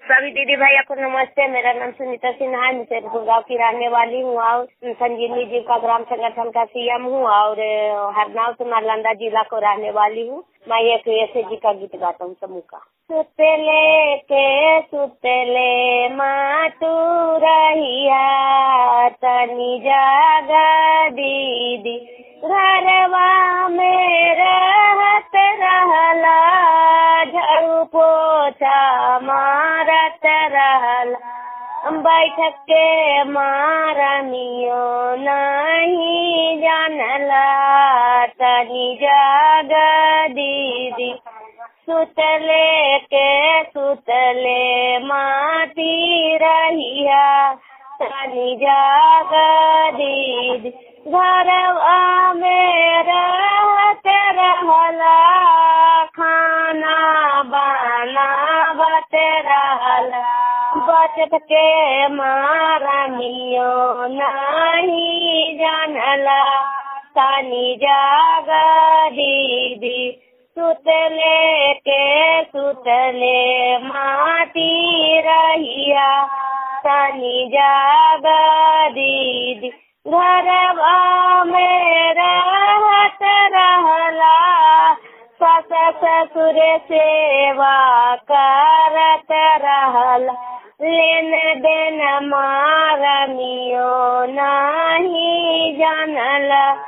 सभी दीदी भैया को नमस्ते मेरा नाम सुनीता सिन्हा है मैं शेरपुर गाँव की रहने वाली हूँ और संजीवनी जी का ग्राम संगठन का सीएम हूँ और हरनाव से नालंदा जिला को रहने वाली हूँ मैं एक ऐसे जी का गीत गाता हूँ समूह का सुतले के सुतले मातू रहिया तनी जागा दीदी घरवा में रहत रहला झाड़ू पोछा मारत रहला बैठक के मारनियो नहीं जानला तनी जाग दीदी सुतले के सुतले माती रहिया तनी जाग दीदी घरवा में रहत रहला खाना बनावत रहला बचत के मारनियो नहीं जानला तनी जाग दीदी सुतले के सुतले माती रहिया तनी जाग दीदी घरवा में रहत रहला सस ससुर सेवा करत रहला लेन देन